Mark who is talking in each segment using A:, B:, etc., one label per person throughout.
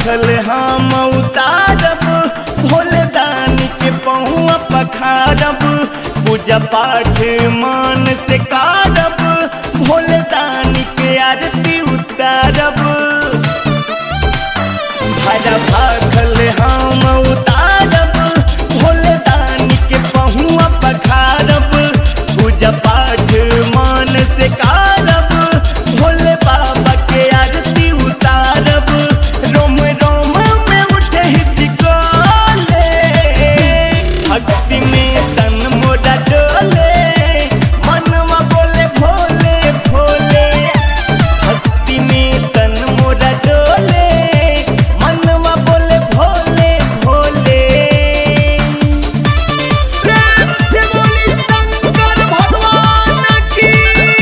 A: भाखल हम उतारब भोले दानी के पहुआ पखारब पूजा पाठ मान से कारब भोले दानी के आरती उतारब भरा भाखल हम उतारब भोले दानी के पहुआ पखारब पूजा पाठ मान से कारब भोले बाबा के आरती उतारब रोम रोम में उठे हिचकोले भक्ति में तन मोरा डोले मनवा बोले भोले भोले भक्ति में तन मोरा डोले मनवा बोले भोले भोले प्रेम से बोली शंकर भगवान की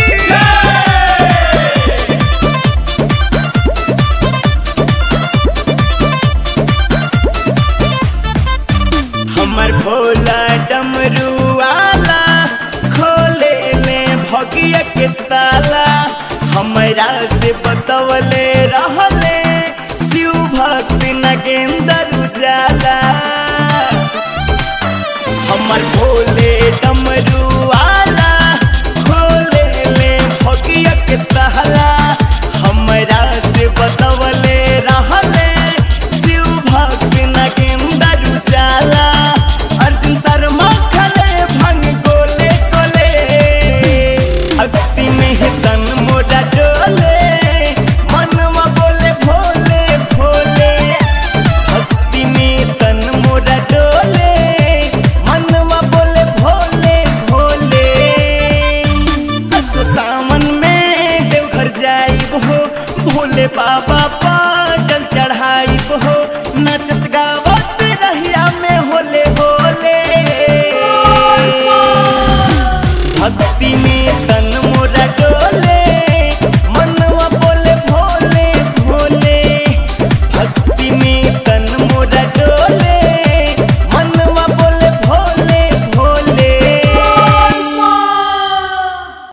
A: हमर भोला डमरू आला खोले ले भगिया के ताला हमरा से बतवले रहले शिव भक्त नगेंद्र उजाला हमर भोले डमरू आला खोले ले भगिया के ताला हमरा से बतवले रहले शिव भक्त नगेंद्र उजाला अर्जुन शर्मा खले भंग गोले गोले भक्ति में है तन मोरा डोले मनवा बोले भोले भोले भक्ति में तन मोरा डोले मनवा बोले भोले भोले असो सावन में देवघर जाइब हो भोले बाबा पा जल चढ़ाइब हो नचत गावत रहिया में होले होले भक्ति में तन